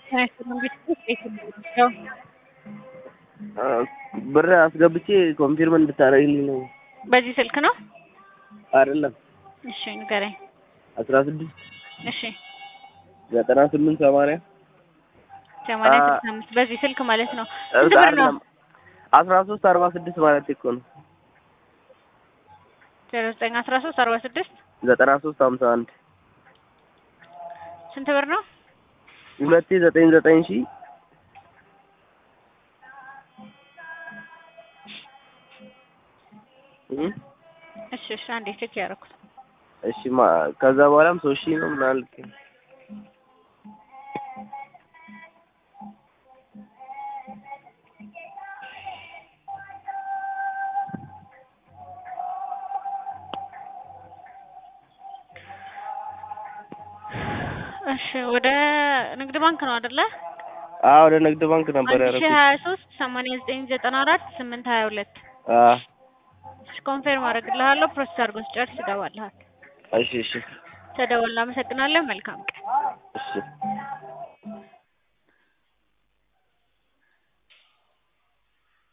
ብር አስገብቼ ኮንፊርም እንድታደርግልኝ ነው። በዚህ ስልክ ነው? አይደለም እሺ ንገረኝ። አስራ ስድስት እሺ ዘጠና ስምንት ሰማንያ ሰማንያ ስልሳ አምስት በዚህ ስልክ ማለት ነው። ስንት ብር ነው? አስራ ሶስት አርባ ስድስት ማለት እኮ ነው። ዜሮ ዘጠኝ አስራ ሶስት አርባ ስድስት ዘጠና ሶስት ሀምሳ አንድ ስንት ብር ነው? ሁለቴ ዘጠኝ ዘጠኝ ሺህ እሺ እሺ አንዴ ቼክ ያደረኩት እሺ ማ ከዛ በኋላም ሶስት ሺህ ነው ምናምን ልክ እሺ ወደ ንግድ ባንክ ነው አይደለ? አዎ ወደ ንግድ ባንክ ነበር አንድ ሺህ ያደረኩት። ሀያ ሶስት ሰማንያ ዘጠኝ ዘጠና አራት ስምንት ሀያ ሁለት አዎ እሺ ኮንፌርም አደርግልሃለሁ። ፕሮሰስ አድርጎ ስጨርስ ይገባልሃል። እሺ እሺ ተደወልን። አመሰግናለሁ። መልካም ቀን። እሺ